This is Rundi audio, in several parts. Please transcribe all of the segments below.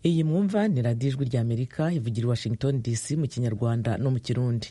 iyi mwumva ni radiyo ijwi rya amerika ivugira i washington dc mu kinyarwanda no mu kirundi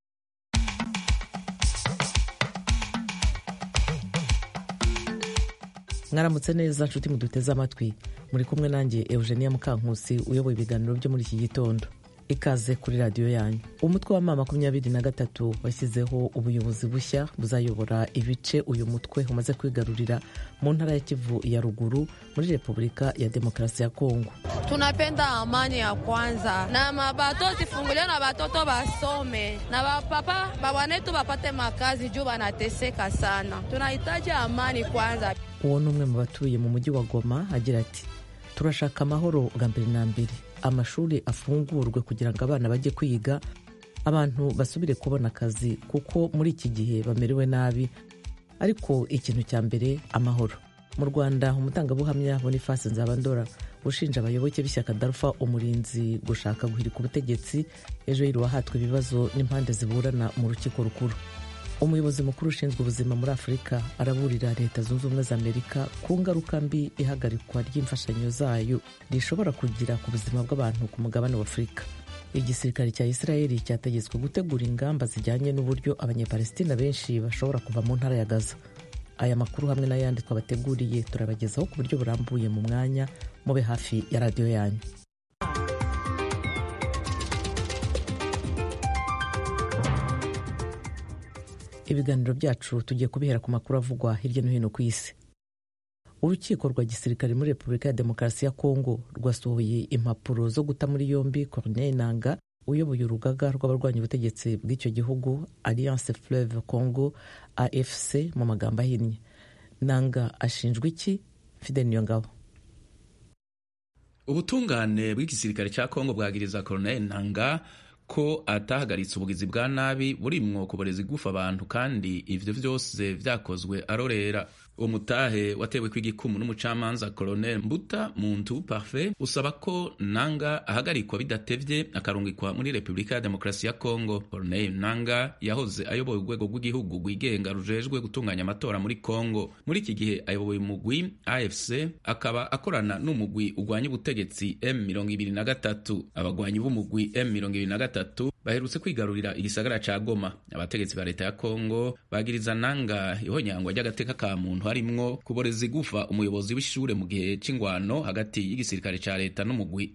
mwaramutse neza nshuti muduteze amatwi muri kumwe nanjye eugenia mukankusi uyoboye ibiganiro byo muri iki gitondo ikaze kuri radiyo yanyu umutwe wa mama makumyabiri na gatatu washyizeho ubuyobozi bushya buzayobora ibice uyu mutwe umaze kwigarurira mu ntara ya kivu ya ruguru muri repubulika ya demokarasi ya kongo tunapenda amani ya kwanza na mabato zifunguliwe na batoto basome na bapapa babwanetu bapate makazi juu banateseka sana tunahitaji amani kwanza uwo ni umwe mu batuye mu mujyi wa goma agira ati turashaka amahoro bwa mbere na mbere amashuri afungurwe kugira ngo abana bajye kwiga abantu basubire kubona akazi kuko muri iki gihe bamerewe nabi ariko ikintu cya mbere amahoro mu rwanda umutangabuhamya boniface nzabandora ushinja abayoboke b'ishyaka darufa umurinzi gushaka guhirika ubutegetsi ejo yiruwa hatwe ibibazo n'impande ziburana mu rukiko rukuru umuyobozi mukuru ushinzwe ubuzima muri afurika araburira leta zunze ubumwe za amerika ku ngaruka mbi ihagarikwa ry'imfashanyo zayo rishobora kugira ku buzima bw'abantu ku mugabane wa afurika igisirikare cya israeli cyategetswe gutegura ingamba zijyanye n'uburyo abanyapalestina benshi bashobora kuva mu ntara ya gaza aya makuru hamwe n'ayandi twabateguriye turabagezaho ku buryo burambuye mu mwanya mube hafi ya radiyo yanyu ibiganiro byacu tugiye kubihera ku makuru avugwa hirya no hino ku isi urukiko rwa gisirikare muri repubulika ya demokarasi ya kongo rwasohoye impapuro zo guta muri yombi corneille nanga uyoboye urugaga rw'abarwanya ubutegetsi bw'icyo gihugu alliance fleuve congo afc mu magambo ahinnye nanga ashinjwa iki fidel niyongabo ubutungane bw'igisirikare cya kongo bwagiriza corneille nanga ko atahagaritse ubugizi bwa nabi burimwo kuboreza igufa abantu kandi ivyo vyose vyakozwe arorera uwo mutahe watewe kw'igikumu n'umucamanza colonel mbuta muntu parfait usaba ko nanga ahagarikwa bidatevye akarungikwa muri repubulika ya demokarasi ya congo colonel nanga yahoze ayoboye urwego rw'igihugu rwigenga rujejwe gutunganya amatora muri congo muri iki gihe ayoboye umugwi afc akaba akorana n'umugwi urwanya ubutegetsi m23 abagwanyi b'umugwi m23 baherutse kwigarurira igisagara ca goma abategetsi ba leta ya congo bagiriza nanga ihonyangwa ry'agateka ka muntu harimwo kuboreza igufa umuyobozi w'ishure mu gihe c'ingwano hagati y'igisirikare ca leta n'umugwi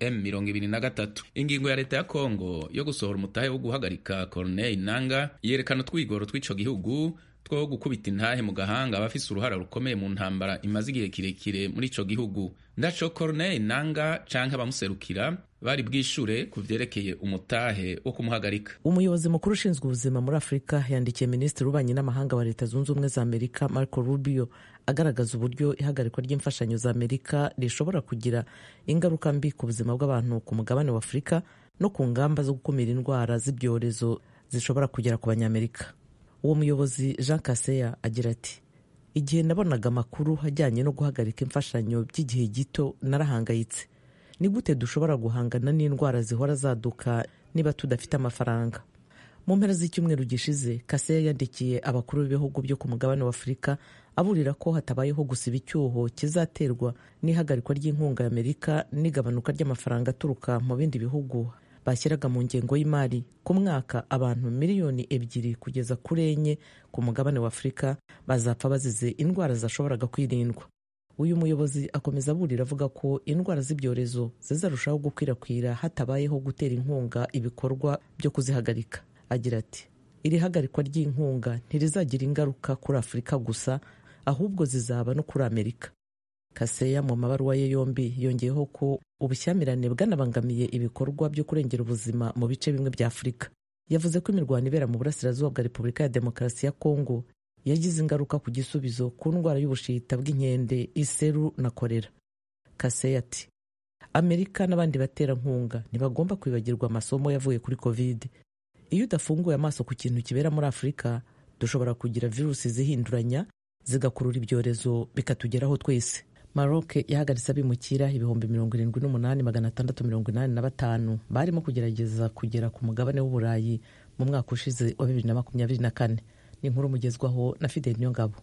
M23 ingingo ya leta ya Kongo yo gusohora umutahe wo guhagarika Corneille Nanga yerekana utwigoro tw'ico gihugu two gukubita intahe mu gahanga abafise uruhara rukomeye mu ntambara imaze igihe kirekire muri ico gihugu ndaco Corneille Nanga canke abamuserukira bari bwishure ku vyerekeye umutahe wo kumuhagarika umuyobozi mukuru ushinzwe ubuzima muri afurika yandikiye minisitiri w'ububanyi n'amahanga wa leta zunze ubumwe za amerika marco rubio agaragaza uburyo ihagarikwa ry'imfashanyo za amerika rishobora kugira ingaruka mbi ku buzima bw'abantu ku mugabane wa afurika no ku ngamba zo gukumira indwara z'ibyorezo zishobora kugera ku banyamerika uwo muyobozi jean kaseya agira ati igihe nabonaga amakuru ajyanye no guhagarika imfashanyo by'igihe gito narahangayitse ni gute dushobora guhangana n'indwara zihora zaduka niba tudafite amafaranga mu mpera z'icyumweru gishize kaseya yandikiye abakuru b'ibihugu byo ku mugabane wa afurika aburira ko hatabayeho gusiba icyuho kizaterwa n'ihagarikwa ry'inkunga y'amerika n'igabanuka ry'amafaranga aturuka mu bindi bihugu bashyiraga mu ngengo y'imari ku mwaka abantu miliyoni ebyiri kugeza kuri enye ku mugabane wa afurika bazapfa bazize indwara zashoboraga kwirindwa uyu muyobozi akomeza aburira avuga ko indwara z'ibyorezo zizarushaho gukwirakwira hatabayeho gutera inkunga ibikorwa byo kuzihagarika agira ati iri hagarikwa ry'inkunga ntirizagira ingaruka kuri afurika gusa ahubwo zizaba no kuri amerika kaseya mu mabaruwa ye yombi yongeyeho ko ubushyamirane bwanabangamiye ibikorwa byo kurengera ubuzima mu bice bimwe bya afurika yavuze ko imirwano ibera mu burasirazuba bwa repubulika ya demokarasi ya kongo yagize ingaruka ku gisubizo ku ndwara y'ubushita bw'inkende iseru na korera kaseya ati amerika n'abandi baterankunga ntibagomba kwibagirwa amasomo yavuye kuri covid iyo udafunguye amaso ku kintu kibera muri afurika dushobora kugira virusi zihinduranya zigakurura ibyorezo bikatugeraho twese maroc yahagaritse abimukira ibihumbi mirongo irindwi n'umunani magana atandatu mirongo inani na batanu barimo kugerageza kugera ku mugabane w'uburayi mu mwaka ushize wa bibiri na makumyabiri na kane ni inkuru mugezwaho na fideli niyongabo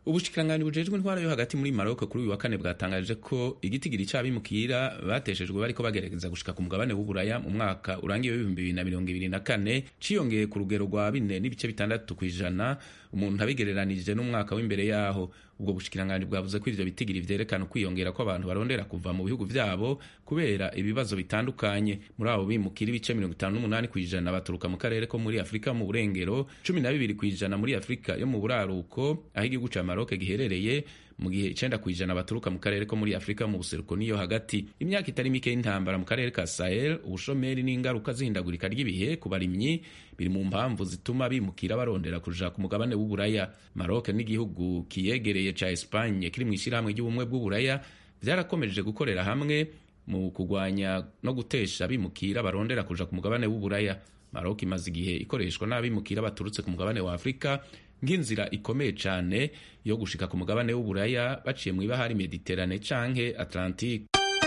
ubushikiranganji bujejwe intwara yo hagati muri Maroc kuri uyu wa kane bwatangaje ko igitigiri c'abimukira bateshejwe bariko bagerageza gushika ku mugabane w'uburaya mu mwaka urangiye w'ibihumbi bibiri na mirongo ibiri na kane ciyongeye ku rugero rwa bine n'ibice bitandatu kw'ijana umuntu abigereranije n'umwaka w'imbere yaho ubwo bushikiranganji bwavuze ko ivyo bitigiri vyerekana ukwiyongera ko abantu barondera kuva mu bihugu vyabo kubera ibibazo bitandukanye muri abo bimukira ibice mirongo itanu n'umunani kw'ijana baturuka mu karere ko muri afurika mu burengero cumi na bibiri kw'ijana muri afurika yo mu buraruko aho igihugu ca maroke giherereye mu gihe icenda kw'ijana baturuka mu karere ko muri afurika mu buseruko niyo hagati imyaka itari mike y'intambara mu karere ka sahel ubushomeri n'ingaruka z'ihindagurika ry'ibihe ku barimyi biri mu mpamvu zituma bimukira barondera kuja ku mugabane w'uburaya maroc n'igihugu kiyegereye ca espagne kiri mu ishyirahamwe ry'ubumwe bw'uburaya vyarakomeje gukorera hamwe mu kugwanya no gutesha abimukira barondera kuja ku mugabane w'uburaya maroc imaze igihe ikoreshwa n'abimukira baturutse ku mugabane wa afurika nk'inzira ikomeye cane yo gushika ku mugabane w'uburaya baciye mu ibahari mediterane canke atlantique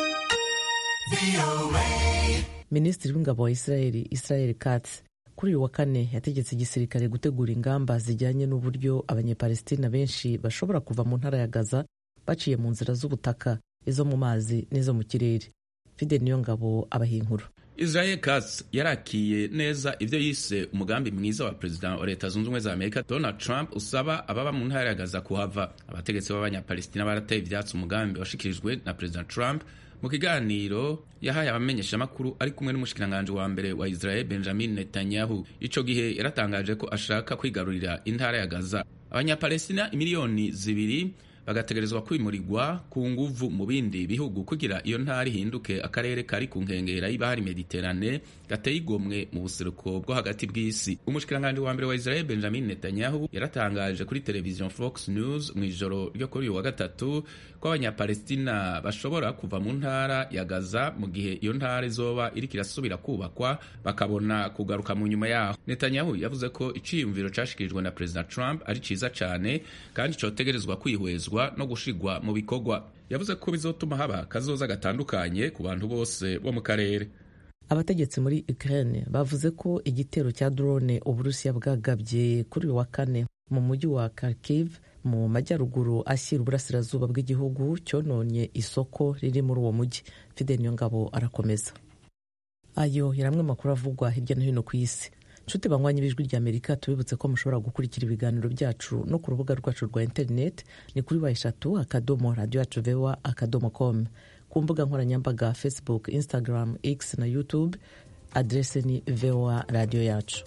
minisitiri w'ingabo wa israeli israel katz kuri uyu wa kane yategetse igisirikare gutegura ingamba zijyanye n'uburyo abanyepalestina benshi bashobora kuva mu ntara ya gaza baciye mu nzira z'ubutaka izo mu mazi n'izo mu kirere fide niyo ngabo abahinkuru Israel Katz yarakiye neza ivyo yise umugambi mwiza wa perezida wa leta zunze ubumwe za Amerika Donald Trump usaba ababa mu ntara ya Gaza kuhava abategetsi b'abanyapalestina barateye ivyatsi umugambi washikirijwe na perezida Trump mu kiganiro yahaye abamenyeshamakuru ari kumwe n'umushikiranganji wa mbere wa Israel Benjamin Netanyahu ico gihe yaratangaje ko ashaka kwigarurira intara ya Gaza abanyapalestina imiliyoni zibiri bagategerezwa kwimurirwa ku nguvu mu bindi bihugu kugira iyo ntara ihinduke akarere kari ku nkengera y'ibahari mediterane gateye igomwe mu buseruko bwo hagati bw'isi umushikiranganji wa mbere wa israel benjamin netanyahu yaratangaje kuri televiziyo fox news mu ijoro ryo kuri uyu wa gatatu ko abanyapalestina bashobora kuva mu ntara ya gaza mu gihe iyo ntara izoba iriko irasubira kubakwa bakabona kugaruka mu nyuma yaho netanyahu yavuze ko iciyumviro cashikirijwe na perezida trump ari ciza cane kandi cotegerezwa kwihwezwa no gushigwa mu bikorwa yavuze ko bizotuma haba kazoza gatandukanye ku bantu bose bo mu karere abategetsi muri Ukraine bavuze ko igitero cya drone uburusiya bwagabye kuri uyu wa kane mu mujyi wa Kharkiv mu majyaruguru ashyira uburasirazuba bw'igihugu cyononye isoko riri muri uwo mujyi Fidel Niyongabo arakomeza ayo yari amwe makuru avugwa hirya no hino ku isi nshuti banywanyi b'ijwi ry'amerika tubibutse ko mushobora gukurikira ibiganiro byacu no ku rubuga rwacu rwa interineti ni kuri wa eshatu akadomo radiyo yacu vewa akadomo komu ku mbuga nkoranyambaga facebook instagram x na youtube adrese ni vewa radiyo yacu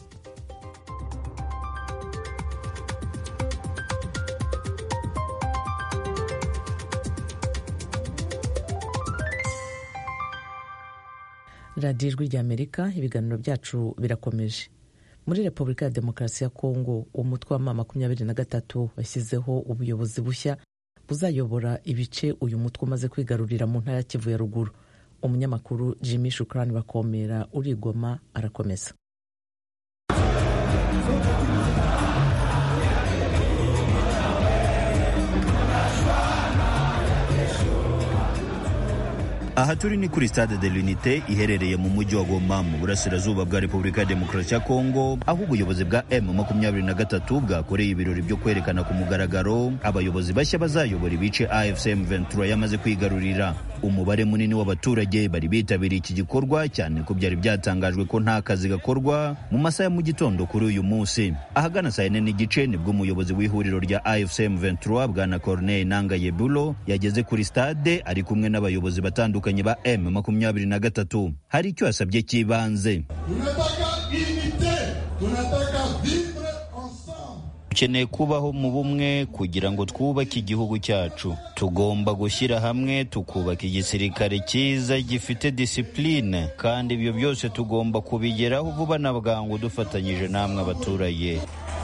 radiyo ijwi ry'amerika ibiganiro byacu birakomeje muri repubulika ya demokarasi ya kongo umutwe wa ma makumyabiri na gatatu washyizeho ubuyobozi bushya buzayobora ibice uyu mutwe umaze kwigarurira mu ntara ya kivu ya ruguru umunyamakuru jimmy shukrani bakomera urigoma arakomeza aha turi ni kuri stade de l'unite iherereye mu mujyi wa goma mu burasirazuba bwa repubulika ya demokarasi ya kongo aho ubuyobozi bwa m makumyabiri na gatatu bwakoreye ibirori byo kwerekana ku mugaragaro abayobozi bashya bazayobora ibice afcm ventura yamaze kwigarurira umubare munini w'abaturage bari bitabiriye iki gikorwa cyane ko byari byatangajwe ko nta kazi gakorwa mu masaha ya mu gitondo kuri uyu munsi ahagana saa yine n'igice nibwo umuyobozi w'ihuriro rya afcm ventura bwana corneille nanga yebulo yageze kuri stade ari kumwe n'abayobozi batandukanye batandukanye ba M makumyabiri na gatatu hari icyo yasabye cy'ibanze dukeneye kubaho mu bumwe kugira ngo twubake igihugu cyacu tugomba gushyira hamwe tukubaka igisirikare cyiza gifite disipurine kandi ibyo byose tugomba kubigeraho vuba na bwangu dufatanyije namwe abaturage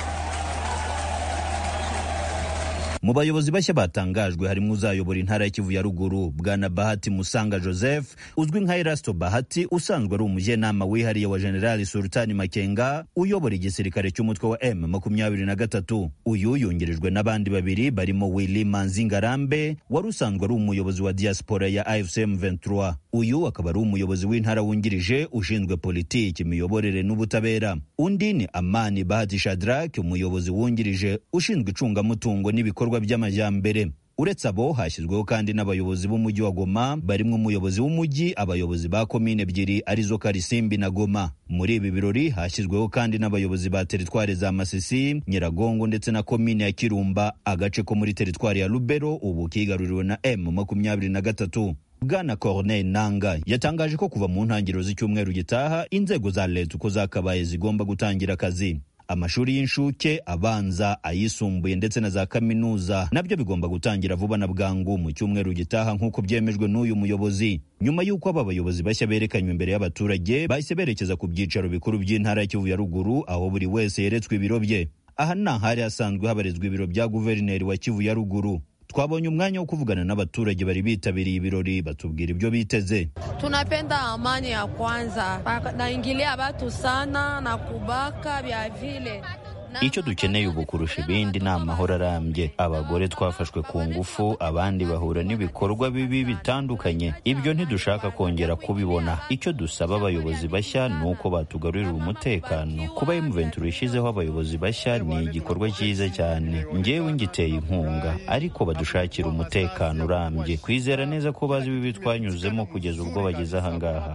mu bayobozi bashya batangajwe harimo uzayobora intara ya kivu ya ruguru bwana bahati musanga joseph uzwi nka erasto bahati usanzwe ari umujyanama wihariye wa generali sultani makenga uyobora igisirikare cy'umutwe wa m makumyabiri na gatatu uyu yungirijwe n'abandi babiri barimo willy manzi ngarambe wari usanzwe ari umuyobozi wa diaspora ya afcm 23 uyu akaba ari umuyobozi w'intara wungirije ushinzwe politiki imiyoborere n'ubutabera undi ni amani bahati shadrak umuyobozi wungirije ushinzwe icungamutungo n'ibikorwa ibikorwa by'amajyambere uretse abo hashyizweho kandi n'abayobozi b'umujyi wa goma barimo umuyobozi w'umujyi abayobozi ba komine ebyiri arizo karisimbi na goma muri ibi birori hashyizweho kandi n'abayobozi ba teritwari za masisi nyiragongo ndetse na komine ya kirumba agace ko muri teritwari ya lubero ubu kigaruriwe na m makumyabiri na gatatu bwana corneille nanga yatangaje ko kuva mu ntangiriro z'icyumweru gitaha inzego za leta uko zakabaye zigomba gutangira akazi amashuri y'inshuke abanza ayisumbuye ndetse na za kaminuza nabyo bigomba gutangira vuba na bwangu mu cyumweru gitaha nk'uko byemejwe n'uyu muyobozi nyuma y'uko aba bayobozi bashya berekanywe imbere y'abaturage bahise berekeza ku byicaro bikuru by'intara ya kivu ya ruguru aho buri wese yeretswe ibiro bye aha ni ahari hasanzwe habarizwa ibiro bya guverineri wa kivu ya ruguru twabonye umwanya wo kuvugana n'abaturage bari bitabiriye ibirori batubwira ibyo biteze. Tunapenda amani ya kwanza, naingilia watu sana na kubaka vya vile icyo dukeneye ubu kurusha ibindi ni amahoro arambye abagore twafashwe ku ngufu abandi bahura n'ibikorwa bibi bitandukanye ibyo ntidushaka kongera kubibona icyo dusaba abayobozi bashya ni uko batugarurira umutekano kuba M23 ishyizeho abayobozi bashya ni igikorwa cyiza cyane ngewe ngiteye inkunga ariko badushakira umutekano urambye kwizera neza ko bazi ibibi twanyuzemo kugeza ubwo bageze ahangaha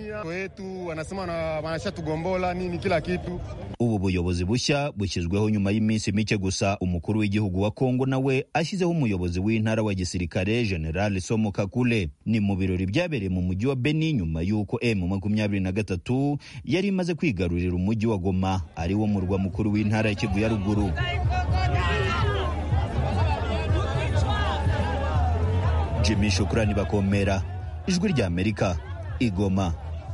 ubu buyobozi bushya bushyizweho nyuma y'iminsi mike gusa umukuru w'igihugu wa kongo nawe ashyizeho umuyobozi w'intara wa gisirikare general somo kakule ni mu birori byabereye mu mujyi wa beni nyuma y'uko m makumyabiri na gatatu yari imaze kwigarurira umujyi wa goma ari wo murwa mukuru w'intara ya kivu ya ruguru jimmy shukurani bakomera ijwi rya amerika igoma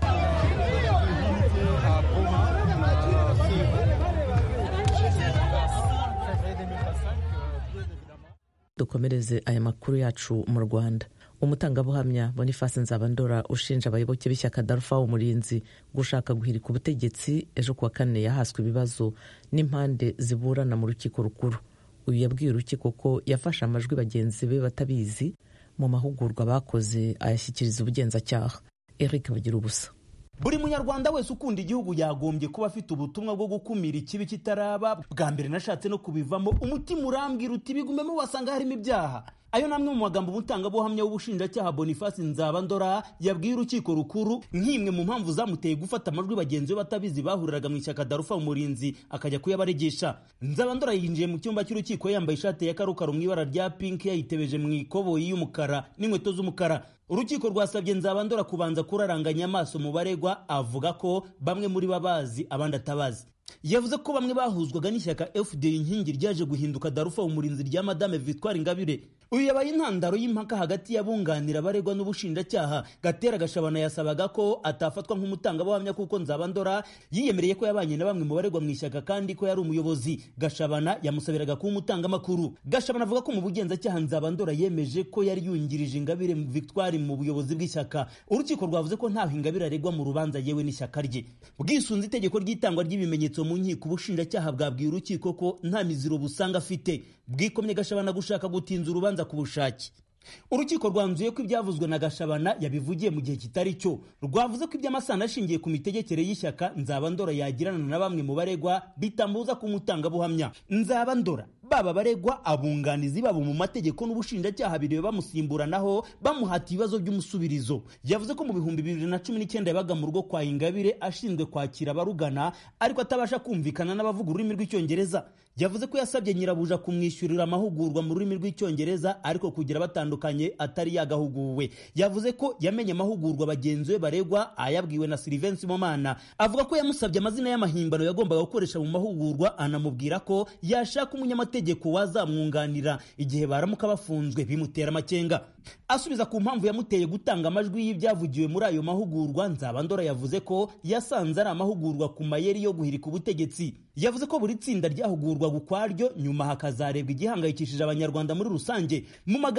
dukomereze aya makuru yacu mu rwanda umutangabuhamya boniface nzabandora ushinja abayoboke b'ishyaka darufa umurinzi gushaka guhirika ubutegetsi ejo kuwa kane yahaswe ibibazo n'impande ziburana mu rukiko rukuru uyu yabwiye urukiko ko yafashe amajwi bagenzi be batabizi mu mahugurwa bakoze ayashyikiriza ubugenzacyaha eric bagira ubusa buri munyarwanda wese ukunda igihugu yagombye kuba afite ubutumwa bwo gukumira ikibi kitaraba bwa mbere nashatse no kubivamo umutima urambwira uti bigumemo wasanga harimo ibyaha ayo namwe mu magambo umutangabuhamya w'ubushinjacyaha boniface nzabandora yabwiye urukiko rukuru nk'imwe mu mpamvu zamuteye gufata amajwi bagenzi be batabizi bahuriraga mu ishyaka darufa umurinzi akajya kuyabaregesha nzabandora yinjiye mu cyumba cy'urukiko yambaye ishati ya karokaro mu ibara rya pinki yayitebeje mu ikoboyi y'umukara n'inkweto z'umukara urukiko rwasabye nzabandora kubanza kuraranganya amaso mu baregwa avuga ko bamwe muri bo abazi abandi atabazi yavuze ko bamwe bahuzwaga n'ishyaka fda inkingi ryaje guhinduka darufa umurinzi rya madame victoire ingabire uyu yabaye intandaro y'impaka hagati y'abunganira abaregwa n'ubushinjacyaha gatera gashabana yasabaga ko atafatwa nk'umutangabuhamya kuko nzabandora yiyemereye ko yabanye na bamwe mu baregwa mu ishyaka kandi ko yari umuyobozi gashabana yamusabiraga kuba umutangamakuru gashabana avuga ko mu bugenzacyaha nzabandora yemeje ko yari yungirije ingabire victoire mu buyobozi bw'ishyaka urukiko rwavuze ko ntaho ingabire aregwa mu rubanza yewe n'ishyaka rye bwisunze itegeko ry'itangwa ry'ibimenyetso mu nkiko ubushinjacyaha bwabwiye urukiko ko nta miziro busanga afite bwikomye gashabana gushaka gutinza urubanza ku bushake urukiko rwanzuye ko ibyavuzwe na gashabana yabivugiye mu gihe kitari cyo rwavuze ko iby'amasano ashingiye ku mitegekere y'ishyaka nzabandora yagirana na bamwe mu baregwa bitambuza ku mutangabuhamya nzabandora baba baregwa abunganizi babo mu mategeko n'ubushinjacyaha bireba bamusimburanaho bamuhata ibibazo by'umusubirizo yavuze ko mu bihumbi bibiri na cumi n'icyenda yabaga mu rugo kwa ingabire ashinzwe kwakira abarugana ariko atabasha kumvikana n'abavuga ururimi rw'icyongereza yavuze ko yasabye nyirabuja kumwishyurira amahugurwa mu rurimi rw'icyongereza ariko kugira batandukanye atari yagahuguwe yavuze ko yamenye amahugurwa bagenzi be baregwa ayabwiwe na Sylvain Momana avuga ko yamusabye amazina y'amahimbano yagombaga gukoresha mu mahugurwa anamubwira ko yashaka umunyamategeko wazamwunganira igihe baramuka bafunzwe bimutera amakenga asubiza ku mpamvu yamuteye gutanga amajwi y'ibyavugiwe muri ayo mahugurwa nzabandora yavuze ko yasanze ari amahugurwa ku mayeri yo guhirika ubutegetsi yavuze ko buri tsinda ryahugurwaga ukwaryo nyuma hakazarebwa igihangayikishije abanyarwanda muri rusange mu magambo ye nzaba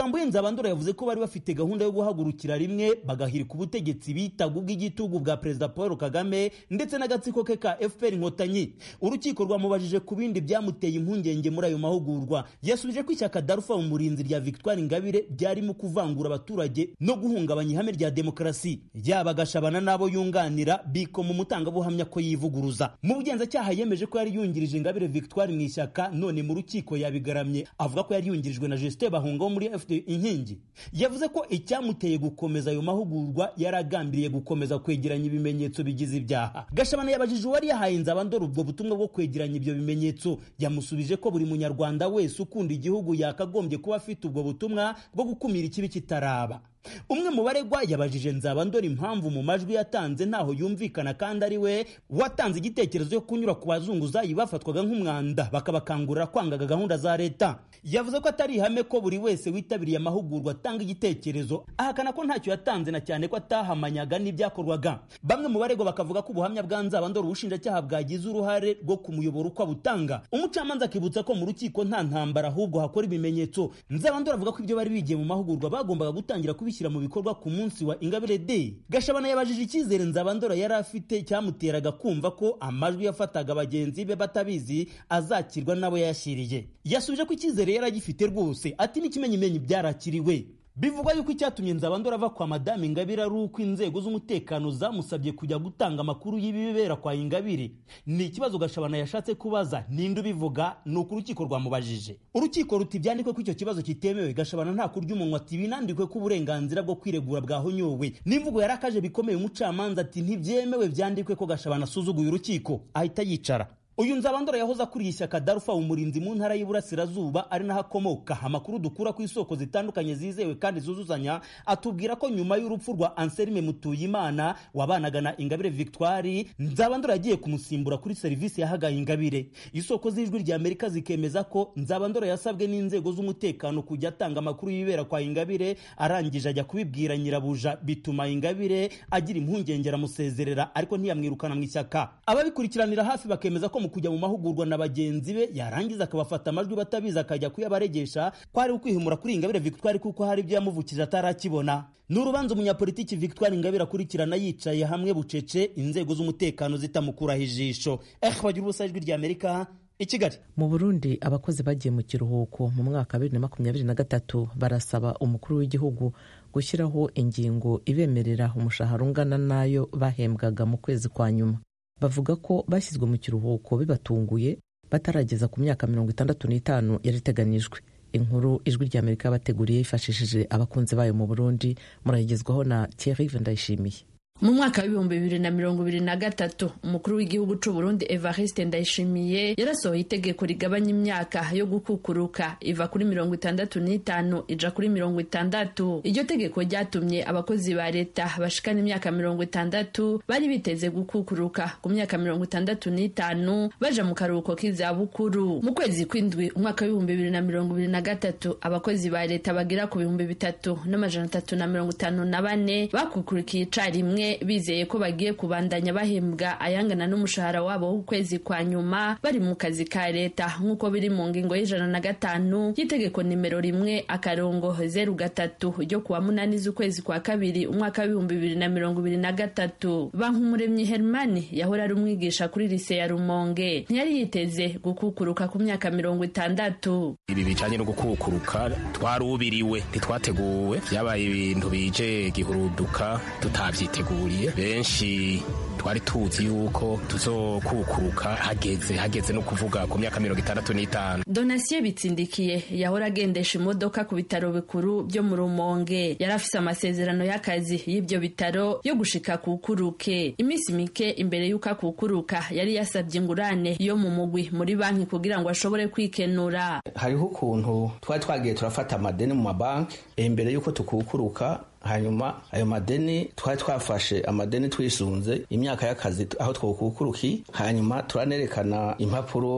nzabandora yavuze ko bari bafite gahunda yo guhagurukira rimwe bagahirika ubutegetsi bitaga ubw'igitugu bwa perezida paul kagame ndetse n'agatsiko ke ka fpr inkotanyi urukiko rwamubajije ku bindi byamuteye impungenge muri ayo mahugurwa yasubije ko ishyaka darufa mu murinzi rya victoire ingabire ryarimo kuvangura abaturage no guhungabanya ihame rya demokarasi yaba agashabana n'abo yunganira biko mu mutangabuhamya ko yivuguruza mu bugenzacyaha yemeje ko yari yungirije ingabire victoire mu ishyaka none mu rukiko yabigaramye avuga ko yari yungirijwe na justin bahunga wo muri fd inkingi yavuze ko icyamuteye gukomeza ayo mahugurwa yari agambiriye gukomeza kwegeranya ibimenyetso bigize ibyaha gashabana yabajije uwari yahaye nzabandora ubwo butumwa bwo kwegeranya ibyo bimenyetso yamusubije ko buri munyarwanda wese ukunda igihugu yakagombye kuba afite ubwo butumwa bwo gukumira ikibi kitaraba umwe mu baregwa yabajije nzabandora impamvu mu majwi yatanze ntaho yumvikana kandi ari we watanze igitekerezo cyo kunyura ku bazunguzayi bafatwaga nk'umwanda bakabakangurira kwangaga gahunda za leta yavuze ko atari ihame ko buri wese witabiriye amahugurwa atanga igitekerezo ahakana ko ntacyo yatanze na cyane ko atahamanyaga n'ibyakorwaga bamwe mu baregwa bakavuga ko ubuhamya bwa nzabandora ubushinjacyaha bwagize uruhare rwo kumuyobora uko abutanga umucamanza akibutsa ko mu rukiko nta ntambara ahubwo hakora ibimenyetso nzabandora avuga ko ibyo bari bigiye mu mahugurwa bagombaga gutangira kubishyira mu bikorwa ku munsi wa ingabire day gashabana yabajije icyizere nzabandora yari afite cyamuteraga kumva ko amajwi yafataga bagenzi be batabizi azakirwa n'abo yayashyiriye yasubije ko icyizere yari agifite rwose ati n'ikimenyimenyi byarakiriwe bivugwa yuko icyatumye nzabandora ava kwa madame ingabire ari uko inzego z'umutekano zamusabye kujya gutanga amakuru y'ibibera kwa ingabire ni ikibazo gashabana yashatse kubaza ninde ubivuga ni uko urukiko rwamubajije urukiko ruti byandikwe ko icyo kibazo kitemewe gashabana nta kurya umunwa ati binandikwe ko uburenganzira bwo kwiregura bwahonyowe n'imvugo yarakaje bikomeye umucamanza ati ntibyemewe byandikwe ko gashabana asuzuguye urukiko ahita yicara uyu nzabandora yahoze akuriye ishyaka darufa umurinzi mu ntara y'iburasirazuba ari naho akomoka amakuru dukura ku isoko zitandukanye zizewe kandi zuzuzanya atubwira ko nyuma y'urupfu rwa anselme mutuyimana wabanaga na ingabire victoire nzabandora yagiye kumusimbura kuri serivisi yahagaye ingabire isoko z'ijwi rya amerika zikemeza ko nzabandora yasabwe n'inzego z'umutekano kujya atanga amakuru y'ibera kwa ingabire arangije ajya kubibwira nyirabuja bituma ingabire agira impungenge aramusezerera ariko ntiyamwirukana mu ishyaka ababikurikiranira hafi bakemeza ko mu kujya mu mahugurwa na bagenzi be yarangiza akabafata amajwi batabizi akajya kuyabaregesha ko ari ukwihimura kuri ingabire victoire kuko hari ibyo yamuvukije atarakibona ni urubanza umunyapolitiki victoire ingabire akurikirana yicaye hamwe bucece inzego z'umutekano zitamukuraho ijisho eh bagira ubusa ijwi rya amerika i kigali mu burundi abakozi bagiye mu kiruhuko mu mwaka wa bibiri na makumyabiri na gatatu barasaba umukuru w'igihugu gushyiraho ingingo ibemerera umushahara ungana n'ayo bahembwaga mu kwezi kwa nyuma bavuga ko bashyizwe mu kiruhuko bibatunguye batarageza ku myaka mirongo itandatu n'itanu yari iteganijwe inkuru ijwi rya amerika yabateguriye yifashishije abakunzi bayo mu burundi murayigezwaho na thierry ndayishimiye mu mwaka w'ibihumbi bibiri na mirongo ibiri na gatatu umukuru w'igihugu c'u Burundi Evariste Ndayishimiye yarasohoye itegeko rigabanya imyaka yo gukukuruka iva kuri mirongo itandatu n'itanu ija kuri mirongo itandatu iryo tegeko ryatumye abakozi ba leta bashikana imyaka mirongo itandatu bari biteze gukukuruka ku myaka mirongo itandatu n'itanu baja mu karuhuko k'izabukuru mu kwezi kw'indwi umwaka w'ibihumbi bibiri na mirongo ibiri na gatatu abakozi ba leta bagera ku bihumbi bitatu n'amajana atatu na mirongo itanu na bane bakukurikiye icarimwe bizeye ko bagiye kubandanya bahembwa ayangana n'umushahara wabo w'ukwezi kwa nyuma bari mu kazi ka leta nk'uko biri mu ngingo y'ijana na gatanu y'itegeko nimero rimwe akarongo zeru gatatu ryo kuwa munani z'ukwezi kwa kabiri umwaka w'ibihumbi bibiri na mirongo ibiri na gatatu bankumuremyi hermani yahora ari umwigisha kuri lise ya rumonge ntiyari yiteze gukukuruka ku myaka mirongo itandatu ibi bijanye no gukukuruka twarubiriwe ntitwateguwe byabaye ibintu bije gihuruduka tutavyiteguye benshi twari tuzi yuko tuzokukuruka hageze hageze no kuvuga ku myaka mirongo itandatu n'itanu donasiye bitsindikiye yahora agendesha imodoka ku bitaro bikuru byo mu rumonge yari afise amasezerano y'akazi y'ibyo bitaro yo gushika kukuruke iminsi mike imbere y'uko akukuruka yari yasabye ingurane yo mu mugwi muri banki kugira ngo ashobore kwikenura hariho ukuntu twari twagiye turafata amadeni mu mabanki imbere y'uko tukukuruka hanyuma ayo madeni twari twafashe amadeni twisunze imyaka y'akazi aho twokukuruki hanyuma turanerekana impapuro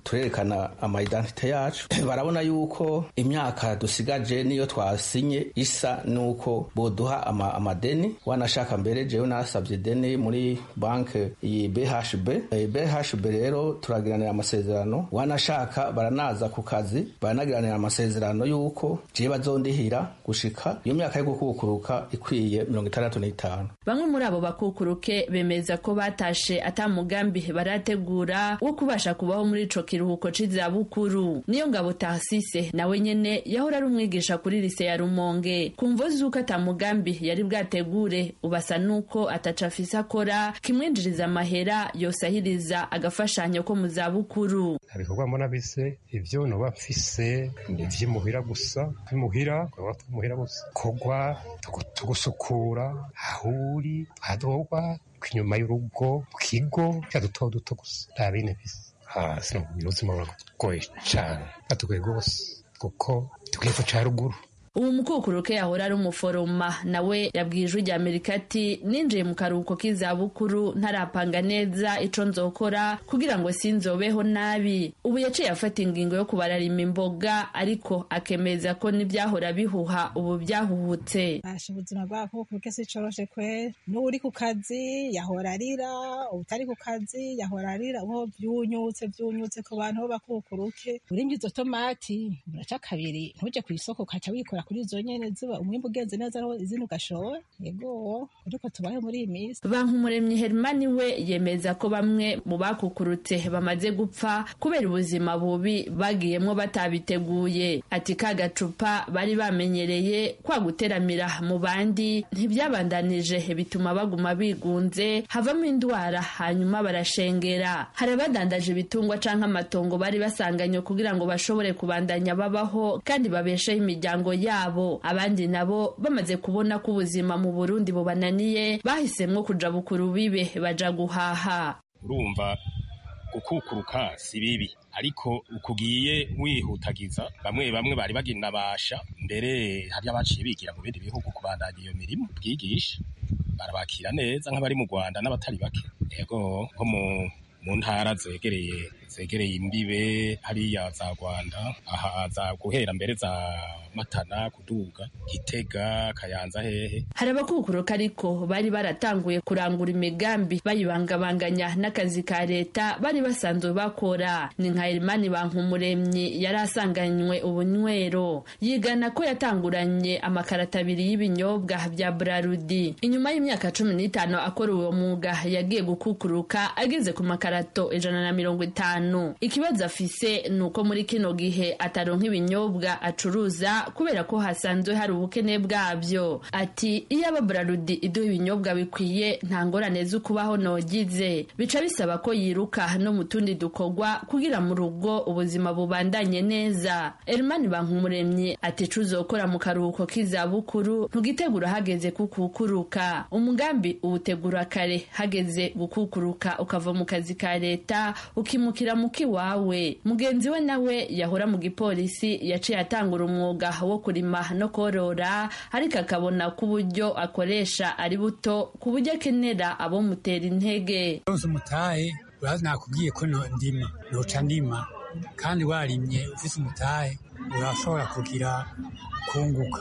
turerekana amaidentite yacu barabona yuko imyaka dusigaje niyo twasinye isa nuko boduha ama, amadeni wanashaka mbere jewe nasabye deni muri banke iyi BHB e, BHB rero turagiranira amasezerano wanashaka baranaza ku kazi baranagiranira amasezerano yuko jewe bazondihira gushika iyo myaka yo gukukuruka ikwiye mirongo itandatu n'itanu bamwe muri abo bakukuruke bemeza ko batashe ata mugambi barategura wo kubasha kubaho muri ico kiruhuko c'izabukuru niyo ngabo Tarsise nawe nyene yahora ari umwigisha kuri lise ya Rumonge kumvo zuko ata mugambi yari bwategure ubasa nuko ataca afise akora kimwinjiriza amahera yosahiriza agafashanyo ko mu zabukuru ibikorwa mbona bise ivyo noba mfise ivy'imuhira gusa imuhira muhira gusa kogwa tugusukura aho uri hadogwa inyuma y'urugo mu kigo cya duto duto gusa nta bindi bisa hasi ubuzima buragoye cyane batugoye rwose kuko tugiye ca ruguru ubu mukukuruke yahora ari umuforoma nawe yabwiye ijwi rya amerika ati ninjiye mu karuhuko k'izabukuru ntarapanga neza ico nzokora kugira ngo sinzobeho nabi ubu yaciye afata ingingo yo kubararima imboga ariko akemeza ko n'ibyahora bihuha ubu byahuhutse basha ubuzima bw'abakukuruke si coroshe kwe n'uri ku kazi yahora arira utari ku kazi yahora arira uho vyunyutse vyunyutse ku bantu b'abakukuruke urimye izo tomati uraca kabiri ntuje kw'isoko ukaca wikora kuri izo nyene ziba umwimbu ugenze neza ariho izindi ugashora yego ariko tubahe muri iyi minsi bankumuremyi herimani we yemeza ko bamwe mu bakukurutse bamaze gupfa kubera ubuzima bubi bagiyemwo batabiteguye ati ka gacupa bari bamenyereye kwa guteramira mu bandi ntibyabandanije bituma baguma bigunze havamo indwara hanyuma barashengera hari abadandaje ibitungwa canke amatongo bari basanganywe kugira ngo bashobore kubandanya babaho kandi babesheho imiryango yabo abandi nabo bamaze kubona ko ubuzima mu burundi bubananiye bahisemwo kuja bukuru bibe baja guhaha urumva gukukuruka si bibi ariko ukugiye wihutagiza bamwe bamwe bari baginabasha mbere hari abaciye bigira mu bindi bihugu kubandanya iyo mirimo bwigisha barabakira neza nk'abari mu rwanda n'abatari bake yego nko mu mu ntara zegereye zegereye imbibe hariya za rwanda aha za guhera mbere za matana kuduga gitega kayanza hehe hari abakukuruka ariko bari baratanguye kurangura imigambi bayibangabanganya n'akazi ka leta bari basanzwe bakora ni nka erimani bankumuremyi yari asanganywe ubunywero yigana ko yatanguranye amakarata abiri y'ibinyobwa bya brarudi inyuma y'imyaka cumi n'itanu akora uwo mwuga yagiye gukukuruka ageze ku makarato ijana na mirongo itanu ikibazo afise ni uko muri kino gihe ataronka ibinyobwa acuruza kubera ko hasanzwe hari ubukene bwabyo ati iyo aba brarudi iduha ibinyobwa bikwiye nta ngorane zo kubaho nogize bica bisaba ko yiruka no mu tundi dukorwa kugira mu rugo ubuzima bubandanye neza erimani bankumuremyi ati cuzokora mu karuhuko k'izabukuru ntugitegura hageze kukukuruka umugambi uwutegura kare hageze gukukuruka ukava mu kazi ka leta ukimukira mu kiwawe mugenzi we nawe yahora mu gipolisi yaciye atangura umwuga wo kurima no korora ariko akabona ko uburyo akoresha ari buto ku buryo akenera abo mutera intege rwose umutahe urazi nakubwiye ko ndima noca ndima kandi warimye ufise umutahe urashobora kugira kunguka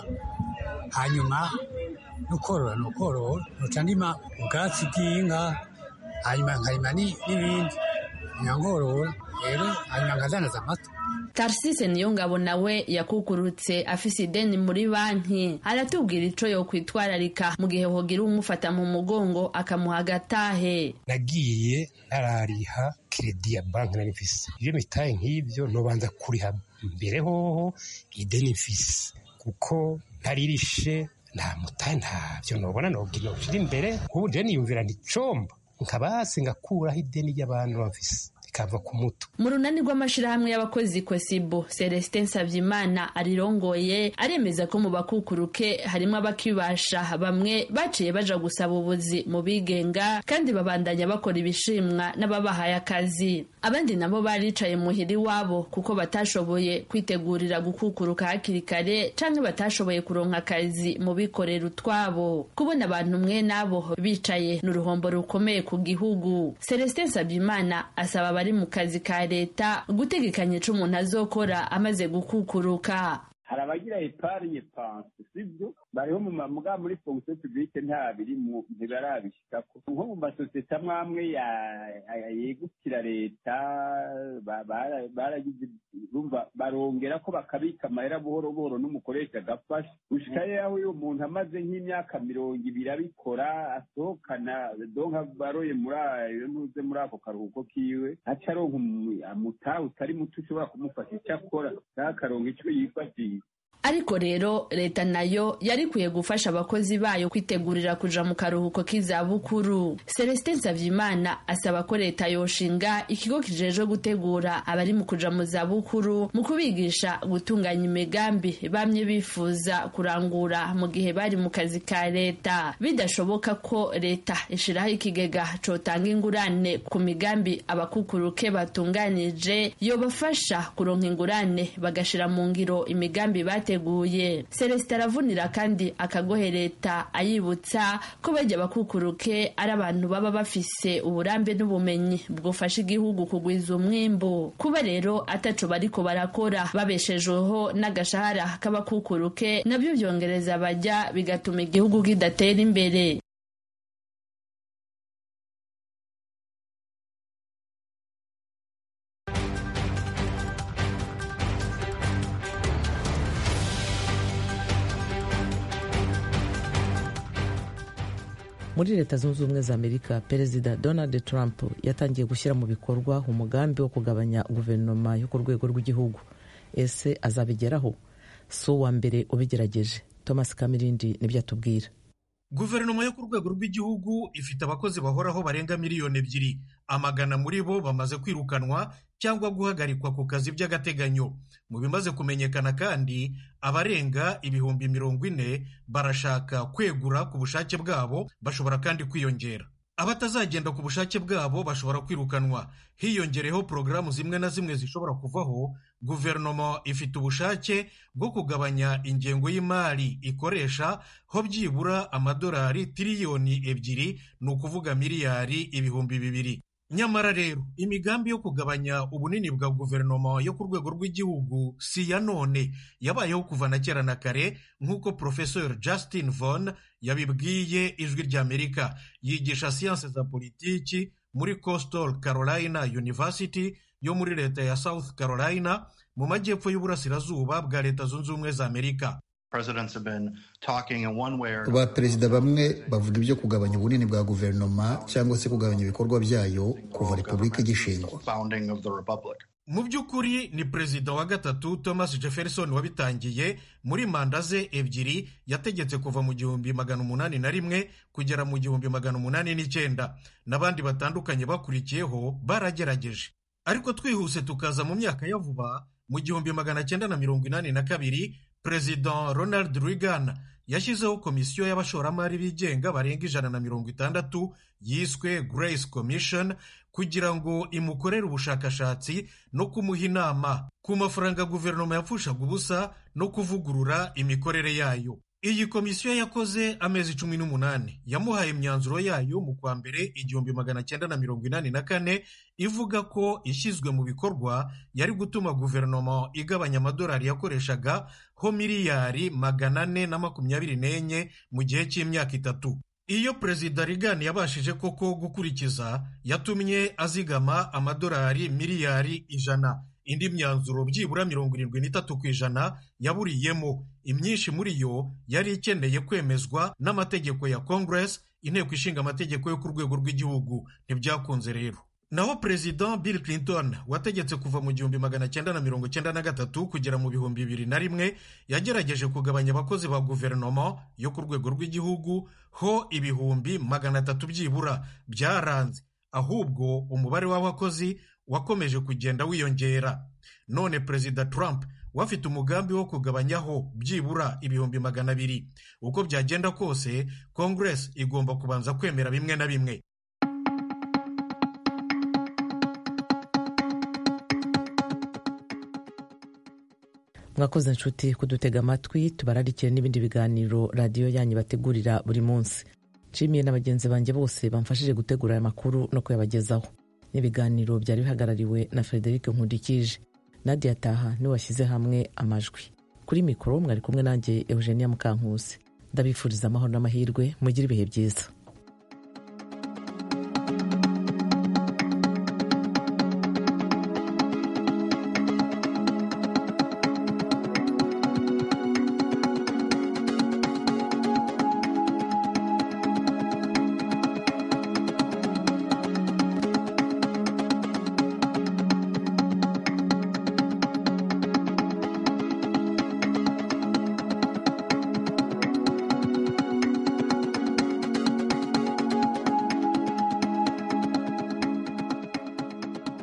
hanyuma nukorora nukorora noca ndima ubwatsi bw'inka hanyuma nkarima n'ibindi nkangorora rero hanyuma nkazanaza amata tarsise niyo ngabo nawe yakukurutse afise ideni muri banki aratubwira ico yokwitwararika mu gihe hogira umufata mu mugongo akamuha agatahe nagiye narariha kredi ya banki nari mfise iyo mitaye nk'ivyo nobanza kuriha mbere hoho ideni mfise kuko ntaririshe nta mutahe ntavyo nobona nogira noshira imbere ubu je niyumvira nticomba nkaba hasi ngakuraho ideni ry'abantu bafise kava ku muto mu runani rw'amashirahamwe y'abakozi kosibo celestin savyimana arirongoye aremeza ko mu bakukuruke harimo abakibasha bamwe baciye baja gusaba ubuzi mu bigenga kandi babandanya bakora ibishimwa n'ababahaye akazi abandi nabo baricaye muhira iwabo kuko batashoboye kwitegurira gukukuruka hakiri kare canke batashoboye kuronka akazi mu bikorera utwabo kubona abantu mwe nabo bicaye ni uruhombo rukomeye ku gihugu celestin savyimana asaba abari mu kazi ka leta gutegekanya ico umuntu azokora amaze gukukuruka hari abagira epargne panse sibyo bariho mu mbwa muri fonction publique nta birimwo ntibarabishikako nko mu masosiyete amwe amwe yegukira leta baragize urumva barongera ko bakabika amahera buhoro buhoro n'umukoresha agafasha gushika yaho uyu muntu amaze nk'imyaka mirongo ibiri abikora asohokana donka baroye muri ayo ntuze muri ako karuhuko kiwe aca aronka amutaha utari muto ushobora kumufasha icyo akora akaronka ico yifashisha ariko rero leta nayo yari ikwiye gufasha abakozi bayo kwitegurira kuja mu karuhuko k'izabukuru celestin nsavimana asaba ko leta yoshinga ikigo kijejwe gutegura abari mu kuja mu zabukuru mu kubigisha gutunganya imigambi bamye bifuza kurangura mu gihe bari mu kazi ka leta bidashoboka ko leta ishiraho ikigega cotanga ingurane ku migambi abakukuruke batunganije yobafasha kuronka ingurane bagashira mu ngiro imigambi bate yateguye celestin aravunira kandi akagohe leta ayibutsa ko bajya bakukuruke ari abantu baba bafise uburambe n'ubumenyi bwufasha igihugu kugwiza umwimbu kuba rero ataco bariko barakora babeshejweho n'agashahara k'abakukuruke nabyo byongereza bajya bigatuma igihugu kidatera imbere muri leta zunze ubumwe za amerika perezida donald trump yatangiye gushyira mu bikorwa umugambi wo kugabanya guverinoma yo ku rwego rw'igihugu ese azabigeraho si uwa mbere ubigerageje thomas kamirindi nibyo atubwira guverinoma yo ku rwego rw'igihugu ifite abakozi bahoraho barenga miliyoni ebyiri amagana muri bo bamaze kwirukanwa cyangwa guhagarikwa ku kazi by'agateganyo mu bimaze kumenyekana kandi abarenga ibihumbi mirongo ine barashaka kwegura ku bushake bwabo bashobora kandi kwiyongera abatazagenda ku bushake bwabo bashobora kwirukanwa hiyongereho porogaramu zimwe na zimwe zishobora kuvaho guverinoma ifite ubushake bwo kugabanya ingengo y'imari ikoresha ho byibura amadolari tiriyoni ebyiri ni ukuvuga miliyari ibihumbi bibiri nyamara rero imigambi yo kugabanya ubunini bwa guverinoma yo ku rwego rw'igihugu si iya none yabayeho kuva na kera na kare nk'uko porofesor justin von yabibwiye ijwi ry'amerika yigisha siyanse za politiki muri coastal carolina university yo muri leta ya south carolina mu majyepfo y'uburasirazuba bwa leta zunze ubumwe za amerika abaperezida bamwe bavuga ibyo kugabanya ubunini bwa guverinoma cyangwa se kugabanya ibikorwa byayo kuva repubulika igishingwa mu by'ukuri ni perezida wa gatatu thomas jefferson wabitangiye muri manda ze ebyiri yategetse kuva mu gihumbi magana umunani na rimwe kugera mu gihumbi magana umunani n'icyenda n'abandi batandukanye bakurikiyeho baragerageje ariko twihuse tukaza mu myaka ya vuba mu gihumbi magana cyenda na mirongo inani na kabiri perezida ronald reagan yashyizeho komisiyo y'abashoramari bigenga barenga ijana na mirongo itandatu yiswe grace commission kugira ngo imukorere ubushakashatsi no kumuha inama ku mafaranga guverinoma yapfushaga ubusa no kuvugurura imikorere yayo iyi komisiyo yakoze amezi cumi n'umunani yamuhaye imyanzuro yayo mu kwa mbere igihumbi magana cyenda na mirongo inani na kane ivuga ko ishyizwe mu bikorwa yari gutuma guverinoma igabanya amadolari yakoreshaga ho miliyari magana ane na makumyabiri n'enye mu gihe cy'imyaka itatu iyo perezida Reagan yabashije koko gukurikiza yatumye azigama amadolari miliyari ijana indi myanzuro byibura mirongo irindwi n'itatu ku ijana yaburiyemo imyinshi muri yo yari ikeneye kwemezwa n'amategeko ya congress inteko ishinga amategeko yo ku rwego rw'igihugu ntibyakunze rero naho perezida bill clinton wategetse kuva mu gihumbi magana cyenda na mirongo cyenda na gatatu kugera mu bihumbi bibiri na rimwe yagerageje kugabanya abakozi ba guverinoma yo ku rwego rw'igihugu ho ibihumbi magana atatu byibura byaranze ahubwo umubare w'abakozi wakomeje kugenda wiyongera none perezida trump wafite umugambi wo kugabanyaho byibura ibihumbi magana abiri uko byagenda kose congress igomba kubanza kwemera bimwe na bimwe mwakoze inshuti kudutega amatwi tubararikire n'ibindi biganiro radiyo yanyu bategurira buri munsi nshimiye na bagenzi banjye bose bamfashije gutegura aya makuru no kuyabagezaho n'ibiganiro byari bihagarariwe na frederic nkundikije nadia taha niwe washyize hamwe amajwi kuri mikoro mwari kumwe nanjye eugenia mukankusi ndabifuriza amahoro n'amahirwe mugire ibihe byiza